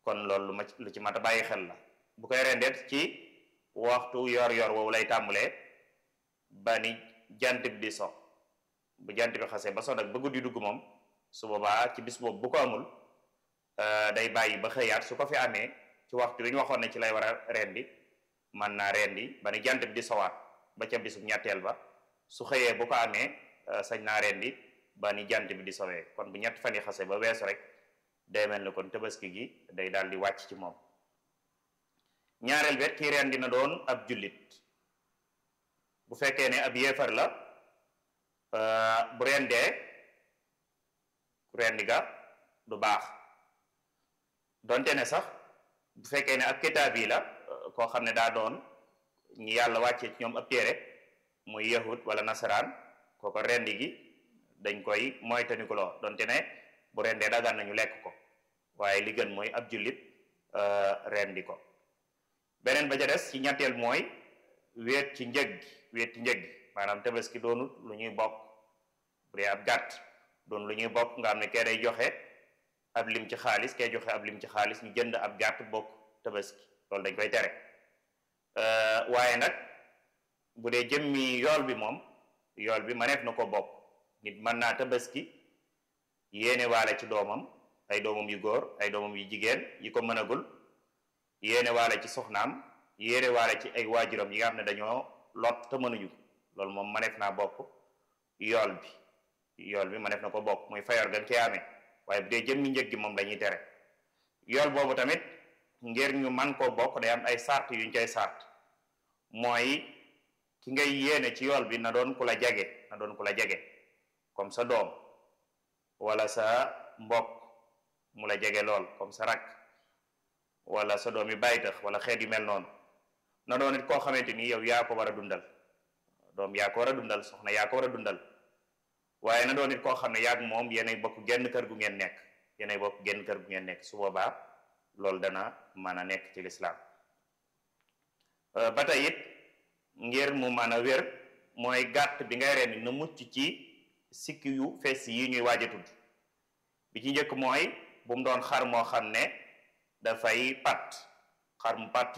kon loolu lu ma lu ci mat a bàyyi xel la bu koy rendeet ci waxtu yor yor woowu lay tàmbalee ba ni jant bi di so bu jant bi xasee ba so nag ba guddi dugg moom su boobaa ci bis boobu bu ko amul day bàyyi ba xëyaat su ko fi amee ci waxtu wi ñu waxoon ne ci lay war a rendi man naa rendi ba ni jant bi di sowaat ba ca bisub ñetteel ba su xëyee bu ko amee sañ naa rendi ba ni jant bi di sowee kon bu ñett fan yi xase ba weesu rek day mel ni kon tabaski gi day daal di wàcc ci moom ñaareel bet kii rendi na doon ab jullit bu fekkee ne ab yéefar la bu rendee rendi ga du baax donte ne sax bu fekkee ne ab kitaab yi la koo xam ne daa doon ñi yàlla wàccee ci ñoom ab téere muy yahud wala nasaraan kooko rendi gi dañ koy moytandikuloo donte ne bu rendee dagan nañu lekk ko waaye li gën mooy ab jullit rendi ko beneen ba ca des ci ñetteel mooy wéet ci njëg gi wéet ci njëg gi maanaam tabaski doonut lu ñuy bokk bu dee ab gàtt doon lu ñuy bokk nga xam ne kee day joxe ab lim ci xaalis kee joxe ab lim ci xaalis ñu jënd ab gàtt bokk tabaski loolu dañ koy tere waaye nag bu dee jëmmi yool bi moom yool bi mëneef na ko bokk nit mën naa tabaski yéene waale ci doomam ay doomam yu góor ay doomam yu jigéen yi ko mënagul yéene waale ci soxnaam yéene waale ci ay waajuram yi nga xam ne dañoo lot te mënuñu loolu moom mëneef naa bokk yool bi yool bi mëneef na ko bokk muy fayor gan cee amee waaye bu dee jëmmi njëg gi moom dañuy tere yool boobu tamit ngir ñu man koo bokk day am ay sart yuñ koy sart mooy ki ngay yéene ci yool bi na doon ku la jege na doon ku la jege comme sa doom wala sa mbokk mu la jege lool comme sa rakk wala sa doom yi bàyyi tax wala xeet yu mel noonu na doon it koo xamante ni yow yaa ko war a dundal doom yaa ko war a dundal soxna yaa ko war a dundal waaye na doon it koo xam ne yaag moom yéenay bokk genn kër gu ngeen nekk yéenay bokk genn kër gu ngeen nekk su boobaa loolu dana mën a nekk ci lislaam ba tey it ngir mu mën a wér mooy gàtt bi ngay rendi na mucc ci sikki yu fees yi ñuy waaj a tudd bi ci njëkk mooy bu mu doon xar moo xam ne dafay pat xar mu pat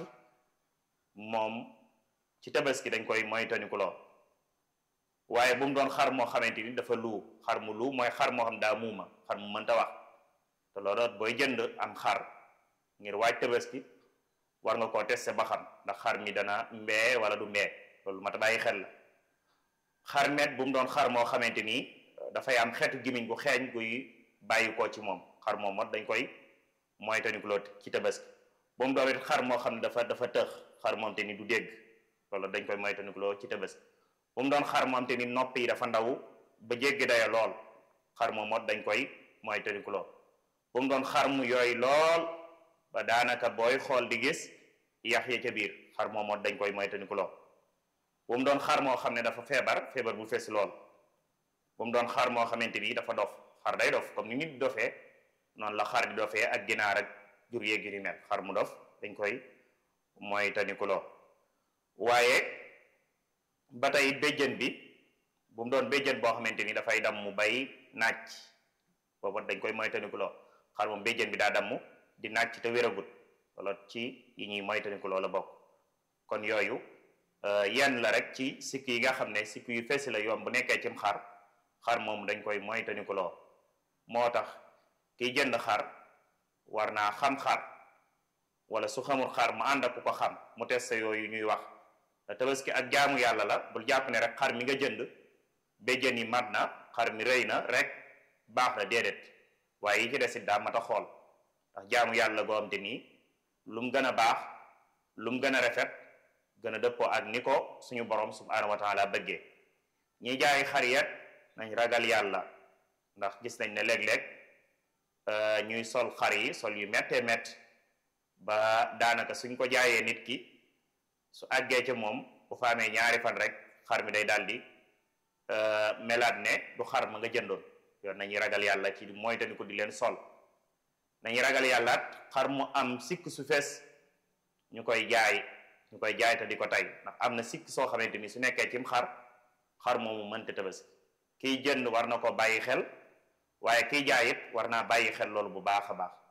moom ci tabaski dañ koy moytandiku loo waaye bu mu doon xar moo xamante ni dafa luu xar mu luu mooy xar moo xam daa muuma xar mu mënta wax te loolu booy jënd am xar ngir waaj tabaski war nga koo testé ba xam ndax xar mi dana mbee wala du mbee loolu mat a bàyyi xel la xar met bu mu doon xar moo xamante ni dafay am xeetu gimiñ gu xeeñ guy bàyyi koo ci moom xar moom mot dañ koy moytandiku loo ci tabaski bu mu doon it xar moo xam ne dafa dafa tëx xar moom te ni du dégg loolu dañ koy moytandiku loo ci tabaski bu mu doon xar moom te ni nopp yi dafa ndaw ba jéggi dayo lool xar moom mot dañ koy moytandiku loo bu mu doon xar mu yooyu lool ba daanaka booy xool di gis yax ya ca biir xar moom mot dañ koy moytandiku loo bu mu doon xar moo xam ne dafa feebar feebar bu fees lool bu mu doon xar moo xamante ni dafa dof xar day dof comme ni nit dofee noonu la xar di dofee ak ginaar ak jur yéegi ni mel xar mu dof dañ koy moytandiku loo waaye ba tey béjjën bi bu mu doon béjjën boo xamante ni dafay dam mu bay naaj boobu dañ koy moytandiku loo xar moom béjjën bi daa damm di naaj te wéragut wala ci yi ñuy moytandiku loo la bokk kon yooyu yenn la rek ci sikk yi nga xam ne sikk yu fees la yoon bu nekkee cim xar xar moom dañ koy moytandiku loo moo tax kiy jënd xar war naa xam xar wala su xamul xar mu ànd ak ku ko xam mu testé yooyu ñuy wax tabaski ak jaamu yàlla la bul jàpp ne rek xar mi nga jënd béjjën yi mat na xar mi rëy na rek baax na déedéet waaye yi ci desit daa mat a xool ndax jaamu yàlla goo am te nii lu mu gën a baax lu mu gën a rafet gën a dëppoo ak ni ko suñu borom subhanahu wa taala bëggee ñi jaay xar yet nañ ragal yàlla ndax gis nañ ne léeg-léeg ñuy sol xar yi sol yu méttee mett ba daanaka suñ ko jaayee nit ki su àggee ca moom bu fa amee ñaari fan rek xar mi day daldi melaat ne du xar ma nga jëndoon yoon nañuy ragal yàlla ci mooy tani ko di leen sol nañuy ragal yàllaat xar mu am sikk su fees ñu koy jaay ñu koy jaay te di ko tey ndax am na sikk soo xamante ni su nekkee cim xar xar moomu mënta tabaski kiy jënd war na ko bàyyi xel waaye kiy jaay it war naa bàyyi xel loolu bu baax a baax